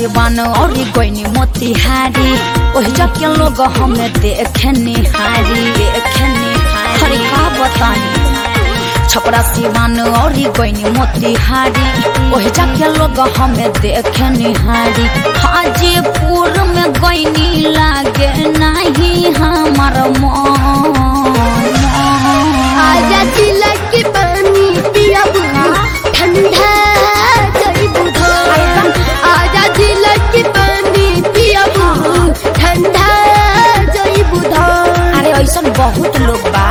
सिवान और गईनी मोतिहारी ओहि जके लोग हमें देखे निहारी देखे निहारी हरे का बतानी छपरा सिवान और गईनी मोतिहारी ओहि जके लोग हमें देखे निहारी हाजीपुर में गईनी लागे नहीं हमार मन आजा जिला के पानी पिया ठंडा जई बुधा आजा जिला के पानी पिया ठंडा जई बुधा अरे ऐसा बहुत लोग बा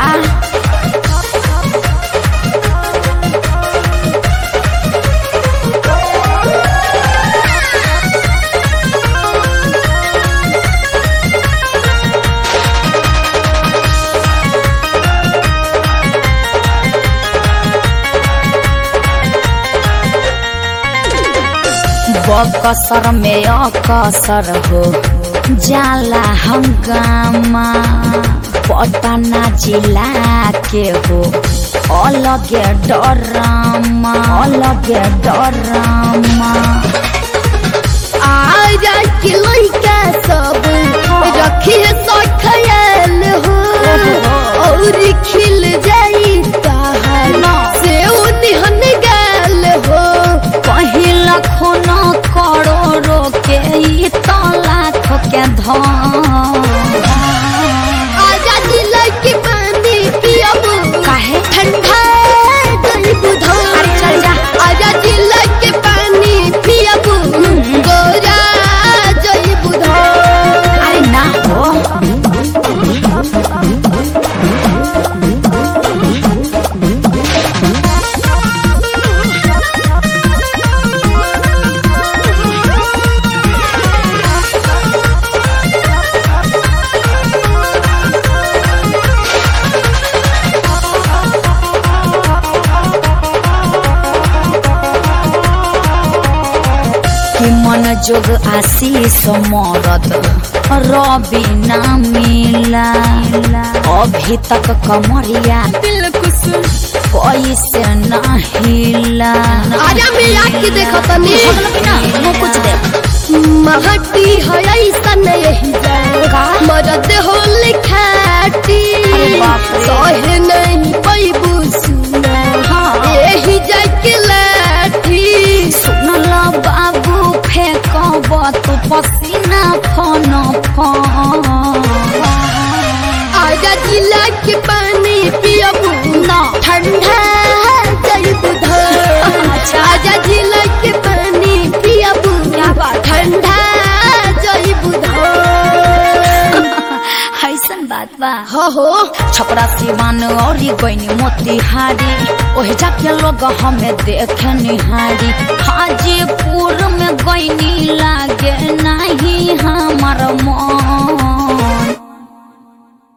बकसर में अकसर हो जाला हंगामा पटना जिला के हो अलगे डरामा अलगे डरामा आजा के लइका सब रखिए सो ख्याल हो और खिल जाई ताहर से उन्हन गाल हो पहिला खून करोड़ों के ई तो लाख के धन आजा जिला के पानी पियबू काहे? ठंडा गई बुधा अरे चल जा। आजा जिला के पानी पियबू गोरा जई बुधा अरे ना हो कि मन जोग आशीष मरद रवि ना मिला अभी तक कमरिया पैसे ना हिला आजा मिला के देखो तनी मुँह कुछ दे महटी है ऐसा नहीं जाएगा मरद हो लिखाटी अरे बाप रे। सहे नहीं पैबू सुना हाँ। यही जाके लाठी सुनल बाबू फेंकब तू पसीना फन फन आजा जिला के पानी पियबू ना ठंडा जई बुधा अच्छा। आजा जिला के पानी पियबू क्या बात है? ठंडा जई बुधा ऐसन बात बा हो हो छपरा सिवान और गईनी मोतिहारी ओहि जाके लोग हमें देखे निहारी हाजीपुर में गईनी लागे नहीं हमार मन